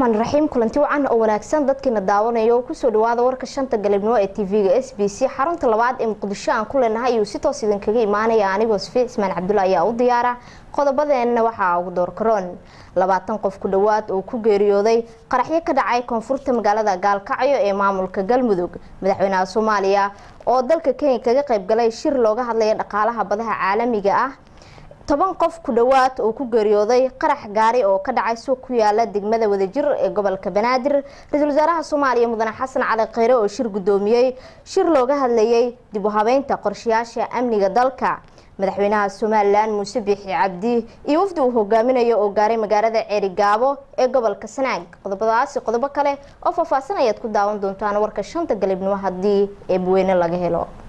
raxmaan raxiim kulanti wacan oo wanaagsan dadkiina daawanayo kusoo dhawaada warka shanta galabnimo ee tv-ga s b c xarunta labaad ee muqdisho aan ku leenahay ayuu si toos idinkaga imaanaya anigoo safiic ismaan cabdulla ayaa u diyaara qodobadeenna waxaa ugu doorkaroon labaatan qof ku dhowaad oo ku geeriyooday qaraxyo ka dhacay koonfurta magaalada gaalkacyo ee maamulka galmudug madaxweynaha soomaaliya oo dalka kenya kaga qaybgalay shir looga hadlaya dhaqaalaha badaha caalamiga ah toban qof ku dhowaad oo ku geeriyooday qarax gaari oo ka dhacay suuq ku yaala degmada wadajir ee gobolka banaadir ra-iisul wasaaraha soomaaliya mudane xasan cali kheyre oo shir guddoomiyey shir looga hadlayay dib u habeynta qorshayaasha amniga dalka madaxweynaha somalilan muuse biixi cabdi iyo wafdi uu hogaaminayo oo gaaray magaalada ceerigaabo ee gobolka sanaag qodobadaasi qodobo kale oo faahfaahsan ayaad ku daawan doontaan warka shanta galabnimo haddii eebweyne laga helo